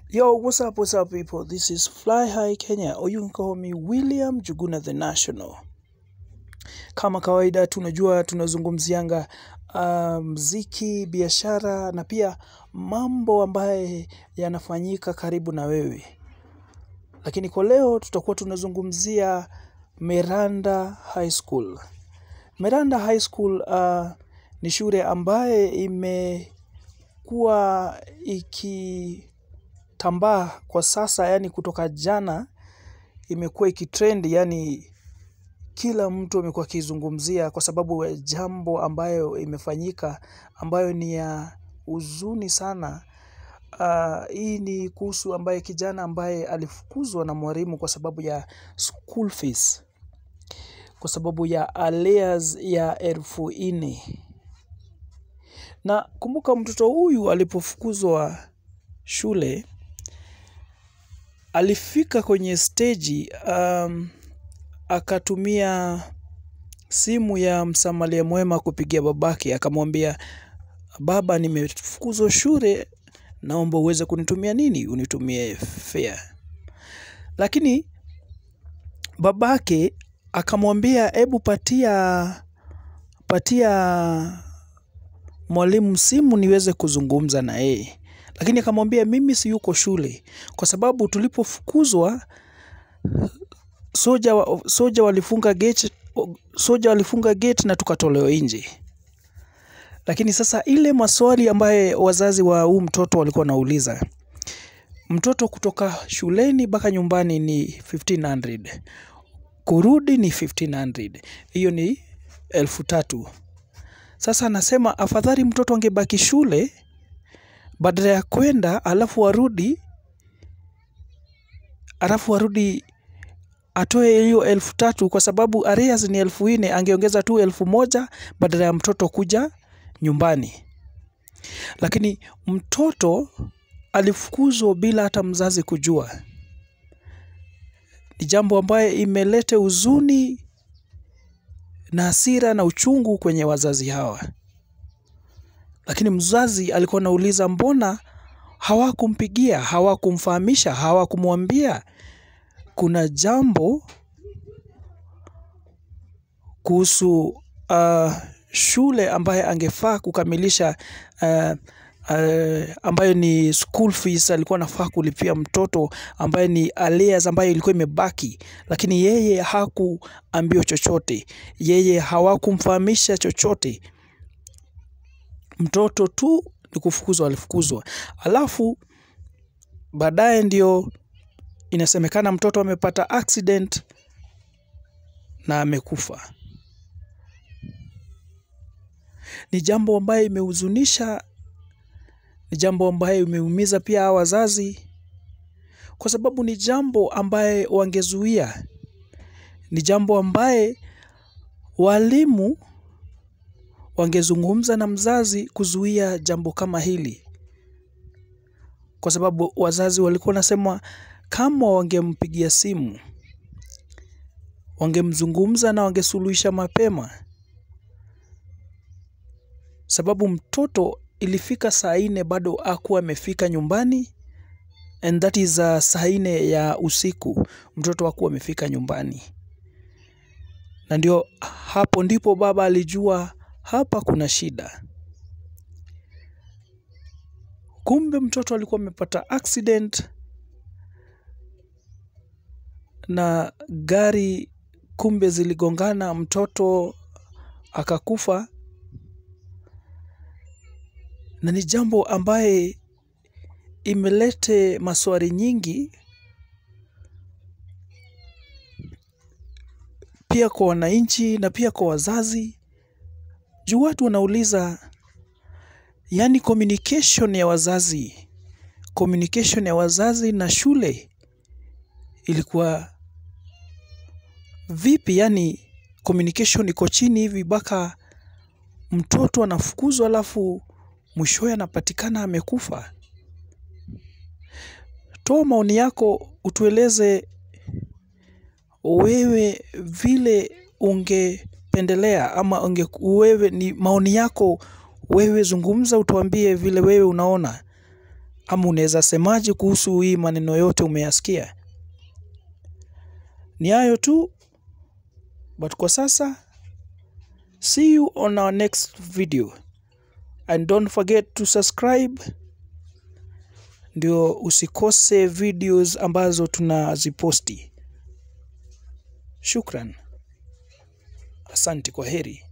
Yo, what's up, what's up, people? This is Fly High Kenya, or you can call me William Juguna the National. Kama kawaida, tunajua tunazungumzianga uh, mziki, biashara na pia mambo ambaye yanafanyika karibu na wewe, lakini kwa leo tutakuwa tunazungumzia Meranda High School. Meranda High School uh, ni shule ambaye imekuwa ikitambaa kwa sasa, yani kutoka jana imekuwa ikitrend, yani kila mtu amekuwa akizungumzia kwa sababu ya jambo ambayo imefanyika ambayo ni ya huzuni sana. Uh, hii ni kuhusu ambaye kijana ambaye alifukuzwa na mwalimu kwa sababu ya school fees, kwa sababu ya arrears ya elfu nne. Na kumbuka mtoto huyu alipofukuzwa shule alifika kwenye steji um, akatumia simu ya msamaria mwema kupigia babake, akamwambia baba, nimefukuzwa shule, naomba uweze kunitumia nini, unitumie fare. Lakini babake akamwambia hebu patia patia mwalimu simu niweze kuzungumza na yeye, lakini akamwambia mimi si yuko shule, kwa sababu tulipofukuzwa soja, wa, soja walifunga gate, soja walifunga gate na tukatolewa nje. Lakini sasa ile maswali ambaye wazazi wa huu mtoto walikuwa wanauliza, mtoto kutoka shuleni mpaka nyumbani ni 1500 kurudi ni 1500 hiyo ni elfu tatu. Sasa anasema afadhali mtoto angebaki shule badala ya kwenda alafu arudi alafu arudi atoe hiyo elfu tatu kwa sababu arrears ni elfu nne angeongeza tu elfu moja badala ya mtoto kuja nyumbani. Lakini mtoto alifukuzwa bila hata mzazi kujua. Ni jambo ambaye imeleta huzuni na hasira na uchungu kwenye wazazi hawa. Lakini mzazi alikuwa anauliza mbona hawakumpigia, hawakumfahamisha, hawakumwambia kuna jambo kuhusu uh, shule ambaye angefaa kukamilisha uh, uh, ambayo ni school fees alikuwa anafaa kulipia mtoto ambaye ni arrears ambayo ilikuwa imebaki, lakini yeye hakuambiwa chochote, yeye hawakumfahamisha chochote. Mtoto tu ni kufukuzwa, alifukuzwa. Alafu baadaye ndio inasemekana mtoto amepata accident na amekufa. Ni jambo ambayo imehuzunisha, ni jambo ambayo imeumiza pia hawa wazazi, kwa sababu ni jambo ambaye wangezuia, ni jambo ambaye walimu wangezungumza na mzazi kuzuia jambo kama hili, kwa sababu wazazi walikuwa wanasema kama wangempigia simu, wangemzungumza na wangesuluhisha mapema, sababu mtoto ilifika saa nne bado hakuwa amefika nyumbani, and that is uh, saa nne ya usiku mtoto hakuwa amefika nyumbani, na ndio hapo ndipo baba alijua hapa kuna shida. Kumbe mtoto alikuwa amepata accident na gari, kumbe ziligongana, mtoto akakufa, na ni jambo ambaye imelete maswali nyingi pia kwa wananchi na pia kwa wazazi, juu watu wanauliza, yani communication ya wazazi, communication ya wazazi na shule ilikuwa vipi? Yani communication iko chini hivi mpaka mtoto anafukuzwa alafu mwishowe anapatikana amekufa. Toa maoni yako, utueleze wewe vile ungependelea ama unge, wewe ni maoni yako wewe, zungumza, utuambie vile wewe unaona. Ama unaweza semaje kuhusu hii maneno yote umeyasikia? Ni hayo tu, but kwa sasa, see you on our next video and don't forget to subscribe ndio usikose videos ambazo tunaziposti. Shukran, asante, kwa heri.